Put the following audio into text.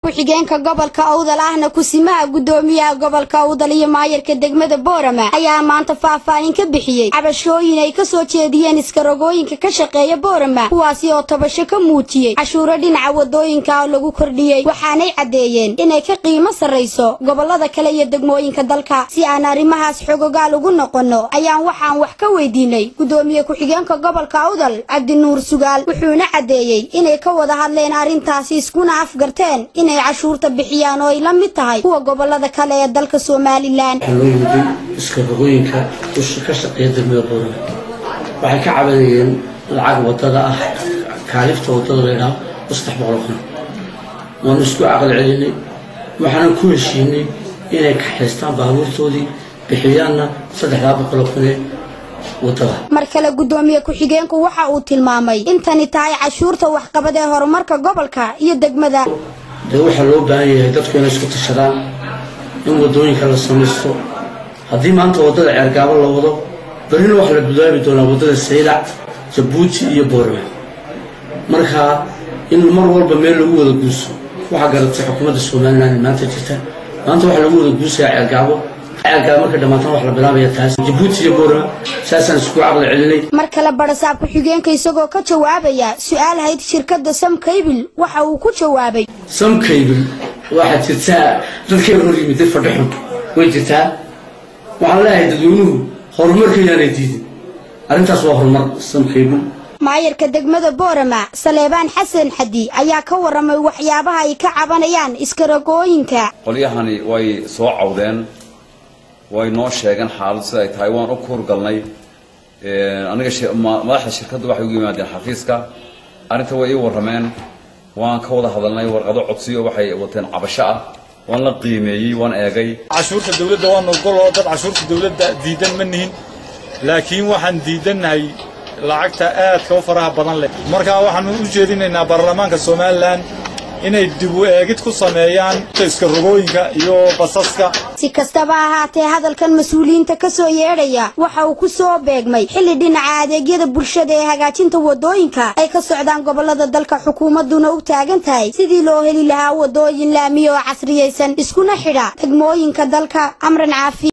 ku-xigeenka gobolka awdal ahna kusimaha guddoomiyaha gobolka awdal iyo maayarka degmada boorama ayaa maanta faahfaahin ka bixiyey cabashooyin ay ka soo jeediyeen iskarogooyinka ka shaqeeya boorama kuwaasi oo tabasho ka muujiyey cashuuro dhinaca wadooyinka oo lagu kordhiyey waxaanay caddeeyeen inay ka qiimo sarrayso gobolada kale iyo degmooyinka dalka si aan arrimahaas xogogaal ugu noqonno ayaan waxaan wax ka weydiinay guddoomiye ku-xigeenka gobolka awdal cabdinuur sugaal wuxuuna caddeeyey inay ka wada hadleen arrintaasi iskuna afgarteen inay cashuurta bixiyaan oo ay la mid tahay kuwa gobolada kale ee dalka somalilan waxaa loo yimid iskarogooyinka usha ka shaqeeya degmada boorama waxay ka cabanayeen lacag wadada ah kaalifta wadada laydhaha oo saddex boqol kun waanu isku caqli celinay waxaanan ku heshiinay inay kaxaystaan baabuurtoodii bixiyaanna saddexdaa boqol kunee wadada mar kale guddoomiye ku-xigeenku waxa uu tilmaamay intani tahay cashuurta waxqabad ee horumarka gobolka iyo degmada dee waxaa loo baahan yahay dadku inay isku tashadaan in wadooyinka la samaysto haddii maanta waddada ceergaabo la wado berrina waxaa la bilaabi doonaa waddada saylac jabuuti iyo boorama markaa in mar walba meel lagu wada guuso waxaa garatay xukuumadda somalilan ee maanta jirta maanta waxaa lagu wada guusayaa ceergaabo ceergaabo markay dhammaatana wax la bilaabaya taas jabuuti iyo boorama saasaan isku caqli celinay mar kale barasaab ku-xigeenka isagoo ka jawaabaya su-aal hayd shirkadda samkaybil waxa uu ku jawaabay samkaybil waxaa jirtaa dadkeen hor yimid dad fadhixun way jirtaa waxaan leeyahay dadweynuhu horumarka yaanay diidin arrintaas waa horumar samkaybil maayarka degmada boorama saleebaan xasan xadi ayaa ka waramay waxyaabaha ay ka cabanayaan iskarogooyinka qolyahani way soo cawdeen way noo sheegeen xaalad sida ay tahay waan u kuurgalnay aniga madaxda shirkadda waxay ugu yimaadeen xafiiska arrinta way ii warrameen waan ka wada hadalnay warqado codsiyo waxay wateen cabasho ah waan la qiimeeyey waan eegay cashuurta dawladda waan ogoloo dad cashuurta dawladda diidan ma nihin laakiin waxaan diidannahay lacagta aadka u faraha badan leh markaa waxaanu u jeedinaynaa baarlamaanka somalilan inay dib u eegid ku sameeyaan iskarogooyinka iyo basaska si kastaba ahaatee hadalkan mas-uuliyiinta ka soo yeedhaya waxa uu ku soo beegmay xilli dhinaca adeegyada bulshada ee hagaajinta wadooyinka ay ka socdaan gobolada dalka xukuumadduna u taagan tahay sidii loo heli lahaa wadooyin laamiya oo casriyaysan iskuna xidha degmooyinka dalka amran caafi